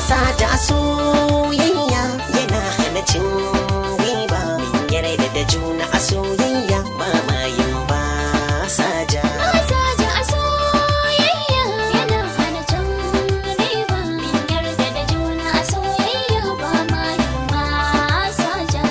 sa da soyayya yana hana cin riba min yarda da juna a soyayya ba ma yin ba sa ja Masaja a soyayya yana hana can riba Min yarda da juna a soyayya ba ma yin masaja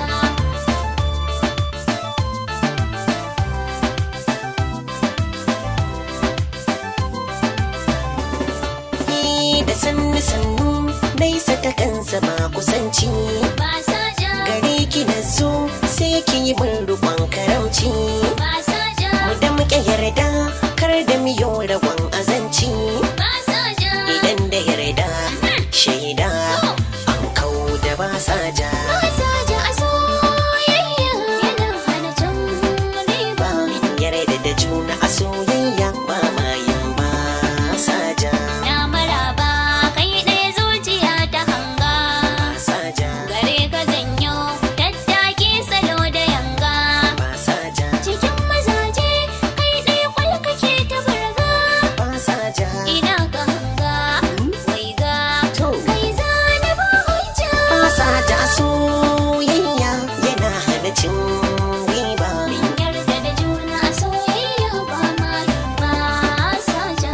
Ni da sannu sannu dai saka kansa ba kusanci Masaja gare ki na zo sai ki yi min rukon karamci Masaja mu da muke yarda kar da miyo rawan azanci Masaja idan da yarda shaida an kau da ba sa ja Masaja a soyayya yana hana can riba Min yarda da juna a soyayya ba ma yin ba sa ja Na maraba kai ɗaya zuciya ta hanga sa ja Gare ka zanyo tattaki salo da yanga ba sa ja Cikin mazaje kai ɗaya kwal kake ta burga ba sa ja Ina ka hanga wai ga to kai zana ba hujja Fasa da soyayya yana hana cin riba. Min yarda da juna a soyayya ba ma yin masaja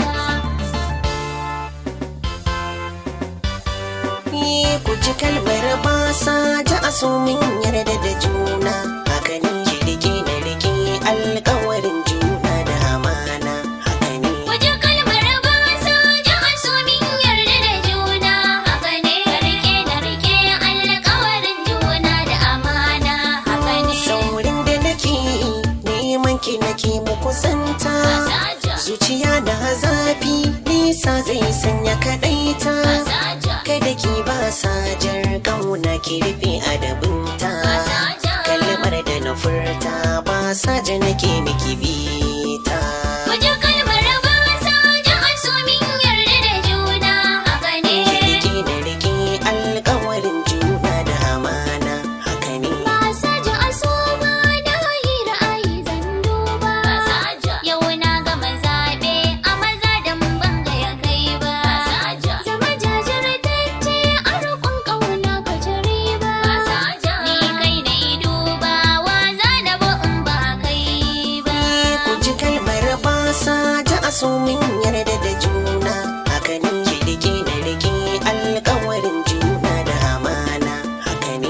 Ni ku ji kalmar basa da aso min yarda da juna. Haka ne ki rike na rike alkawarin juna da amana. Haka ne Waje kalmar ba sa ji aso min yarda da juna haka ne rike na rike alƙawarin juna da amana haka ne saurin da nake neman ki nake mu kusanta. Masaja Zuciya da zafi nisa zai sanya kaɗaita. Masaja kada ki ba sajar kauna ki rufe adabinta Masaja. kalmar da na furta ba saja nake miki bita Waje kalmar ba sa ji aso min yarda da juna haka ne ki rike na rike alkawarin juna da amana haka ne Masaja aso ba na yi ra'ayi zan duba Masaja yau na gama zaɓe a maza da mun banga ya kai ba Masaja zama jajirtacce a roƙon ƙauna ka ci riba Masaja ni kai na yi duba wa za na ba in ba kai ba ku ji kalmar ba saja a so min yarda da juna haka ne ki rike na rike alkawarin juna da amana haka ne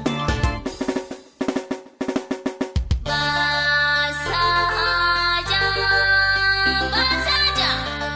Masaja Masaja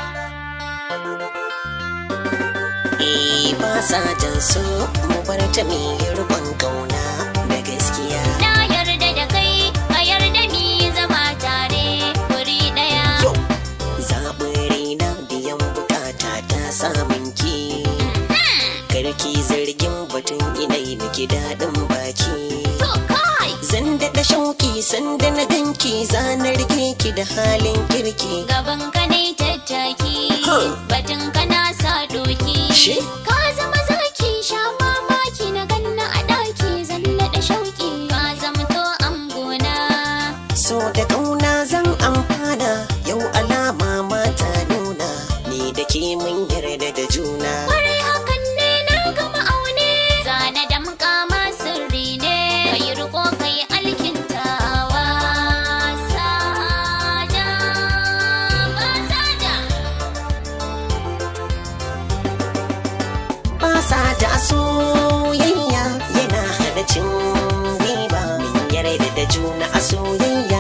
Eh ba sa jan su mu bar ta mi rubon kauna da gaskiya. Na yarda da kai, ka yarda mi zama tare wuri ɗaya. Yau zaɓin raina biyan bukata ta samun ki. Karki zargin batun inai miki daɗin baki. To kai, Zan daɗa shauki sanda na ganki zanar ki da halin kirki. gaban ka ne tattaki, Huh. batun ka na sa doki. Shi? Ka zama zaki sha mamaki na ganna a ɗaki zan naɗa shauki. Ka zamto gona. So da kauna zan amfana yau alama mata nuna ni da ke mun yarda da juna. Kwarai hakan ne na gama aune. Zana damƙa ma sirri ne. Kai riko kai alkintawa. Saja, ba saja. Basa da soyayya yana hana cin riba min yarda da juna a soyayya